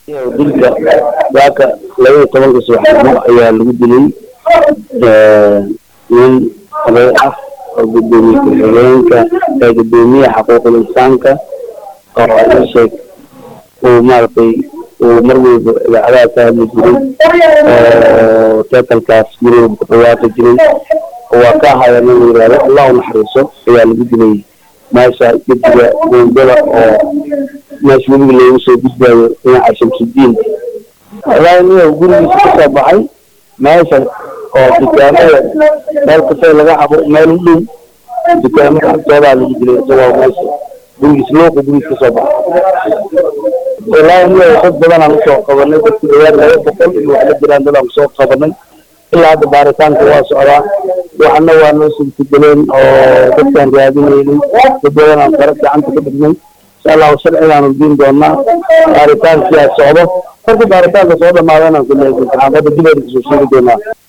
dilka waaka labaiyo tobanka subaxnimo ayaa lagu dilay nin oday ah oo gudoomiye ku-xigeenka ee gudoomiyaha xuquuqul insaanka oo ii sheeg uu maaragtay uu mar walba idaacadaha ka hadli jiray oo teetalkaas guriga ku dhawaaqi jiray waa ka ahaya nin la yihahdo allah u naxariiso ayaa lagu dilay meesha gediga buundada oo meesha webiga loogu soo gudbaayo dhinaca shamsudiin wallaahi niyow gurigiisa kasoo baxay meesha oo dukaamada meel kastoo laga cabo meel u dhow dukaamada agtoodaa lagu dilay isagoo meesha gurigiisa luuqa gurigiisa kasoo baxay wallaahi niyow dad badanaan usoo qabanay dadku dhawaad laba boqol iyo wax la jiraan dadaan kusoo qabanay ilaa hadda baaritaanka waa socdaa waxna waa noo suurtageleen oo dadkaan raadinaynay dad badanaan fara gacanta ka dhignay insha allahu sharcigaanu diin doonaa baaritaankiyaa socdo marka baaritaanka soo dhamaadana kule saxaafadda dibeeda kasoo sheegi doonaa